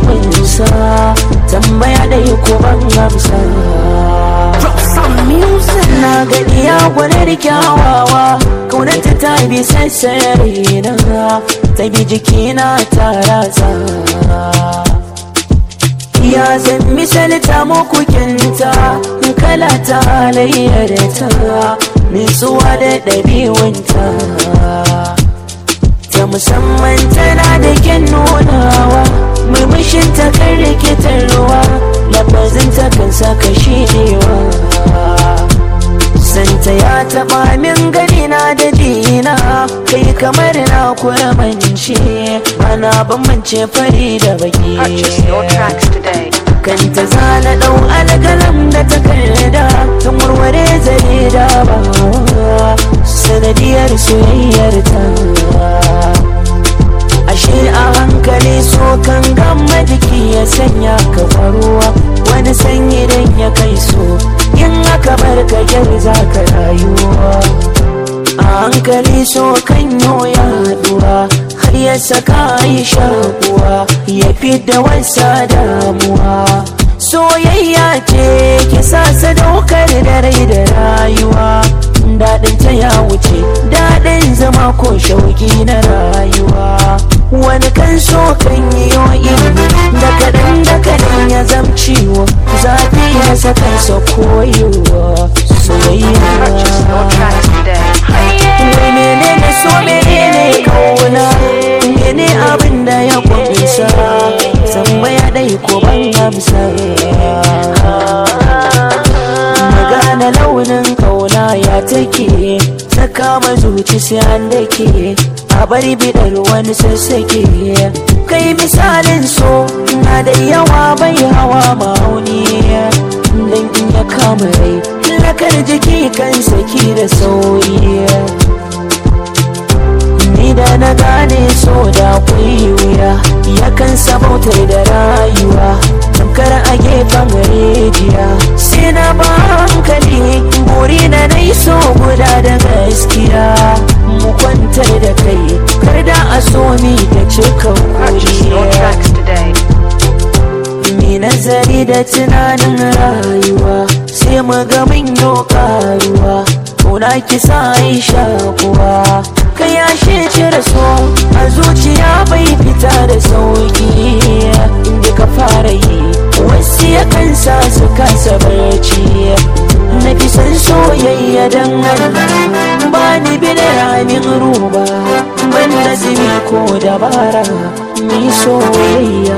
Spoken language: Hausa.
kwabinsa tambaya ɗaya ko ban amsa na gani ya gwanar kyawawa kaunanta ta bi sassare na ta bi jikina ta ratsa ya zan misalta muku kinta kala ta halayyar ta nutsuwa da ɗabi'unta ta musamman tana da kyan nunawa murmushin ta kan rikitarwa lafazin ta kan saka shirewa santa ya taɓa min gani na da dina kai kamar na kuramance ana bambance fari da baki Purchase your tracks today. kanta zana ɗau alƙalam da takarda tun warware zare da ba sanadiyar soyayyar ta ashe a hankali so kan gama jiki ya sanya ka faruwa wani sanyi dan ya kai so in aka bar ka yar za ka rayuwa a hankali so kan ya haɗuwa har ya saka yi shakuwa ya fi da wasa damuwa soyayya ce ki sa sadaukar da rai da rayuwa daɗin ta ya wuce daɗin zama ko shauki na rayuwa wani kan so kan yi yoyi da kaɗan da kaɗan ya zam ciwo zafi ya saka sa koyewa Purchase your soyayya tracks today. Wai menene so menene kauna mene abin da ya kunsa tambaya dai ko ban amsa magana launin kauna ya take ta kama zuci sai an dake a bari bidar wani sassake kai misalin so na da yawa bai hawa ma'auni dan in ya kama rai lakar jiki kan saki da sauri ni da na gane so da akwai wuya yakan sabautar da rayuwa tamkar a gefen rijiya sai na ba hankali buri na nai so guda da gaskiya mu kwantar da kai kar da a so ni da cika Purchase your kuriya tracks today. mai nazari da tunanin rayuwa sai mu ga mun yi karuwa kuna kisa aisha kuwa ka yashe cire so a zuciya bai fita da sauki inda ka fara yi wasu ya kansa su kasa barci na fi san soyayya don Allah ba ni bi da ramin ruba ban da ko dabara mi soyayya